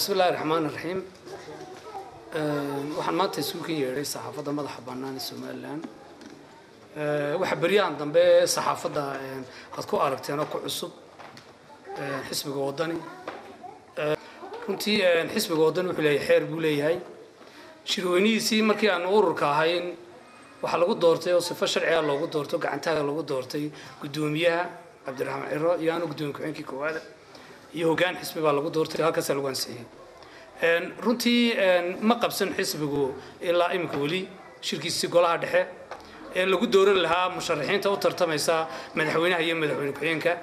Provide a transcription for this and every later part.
bismi illahi raxmaan iraxiim waxaan maanta isugu kan yeedhay saxaafadda madaxa bannaan ee somalilan waxaa beryahan dambe saxaafadda aad ku aragteen oo ku cusub xisbiga waddani runtii xisbiga waddani wuxuu leeyahay xeer buu leeyahay shirweynihiisii markii aan ururka ahayn waxaa lagu doortay oo sifo sharciga loogu doorto gacantaaga lagu doortay guddoomiyaha cabdiraxmaan ciro iyo aanu guddoomiye ku-xigeenkii koowaada iyo hoggaan xisbi baa lagu doortay halkaasaa lagu ansixiyey runtii ma qabsan xisbigu ilaa iminka weli shirkiisii golaha dhexe ee lagu dooran lahaa musharaxiinta u tartamaysa madaxweynaha iyo madaxweyne ku-xigeenka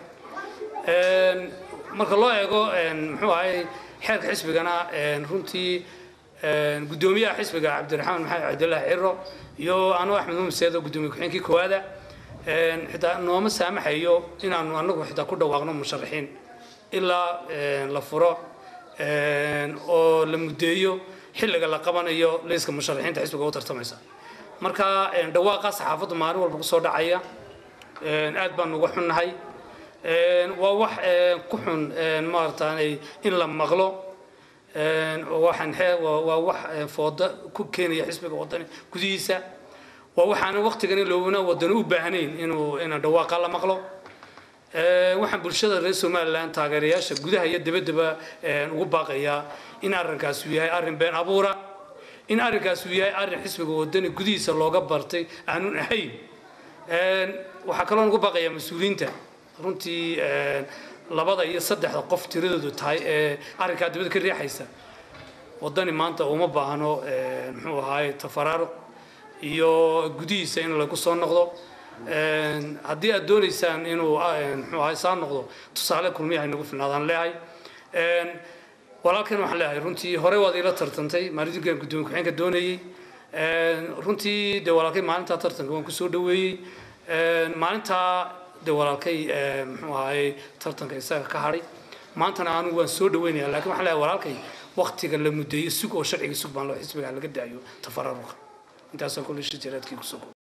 marka loo eego muxuu ahay xeerka xisbigana runtii guddoomiyaha xisbiga cabdiraxmaan maxamed cabdilaahi ciro iyo anuu axmed muhamed seedo guddoomiye ku-xigeenkii koowaada xitaa nooma saamaxayo inaanu anagu xitaa ku dhawaaqno musharaxiin ilaa la furo oo la muddeeyo xilliga la qabanayo liiska musharaxiinta xisbiga u tartamaysa marka dhawaaqa saxaafaddu maalin walba kusoo dhacaya aad baan uga xunnahay waa wax ku xun maarataanay in la maqlo waxaan waa wax fooda ku keenaya xisbiga waddani gudihiisa waa waxaana waqtigan loobana waddani u baahnayn inuu ina dhawaaqa la maqlo waxaan bulshada reer somalilan taageerayaasha gudaha iyo dabaddaba ugu baaqayaa in arrinkaas uu yahay arrin been abuura in arrinkaas uu yahay arrin xisbiga waddani gudihiisa looga bartay aanun ahayn waxaa kaloo ugu baaqayaa mas-uuliyiinta runtii labada iyo saddexda qof tiradoodu tahay ee arrinkaa dibadda ka riixaysa waddani maanta uma baahno muxuu ahaay tafaraaruq iyo gudihiisa in lagu soo noqdo haddii aad doonaysaan inuu muxuu ahay saa noqdo tusaale kulmiyaha inagu filnaadaan leehay walaalkan waxaan leeyahay runtii hore waad ila tartantay maalintinkan guddoomiye ku-xigeenka doonayey runtii dee walaalkay maalintaa tartanka waan kusoo dhaweeyey maalintaa dee walaalkay muxuu ahay tartanka isaga ka hadhay maantana anigu waan soo dhaweynaya lakin waxaan leeyahay walaalkay waktiga la muddeeyo sug oo sharciga sug baan loo xisbiga laga daayo tafaraaruqa intaasoo kule shijaraadkii kusoo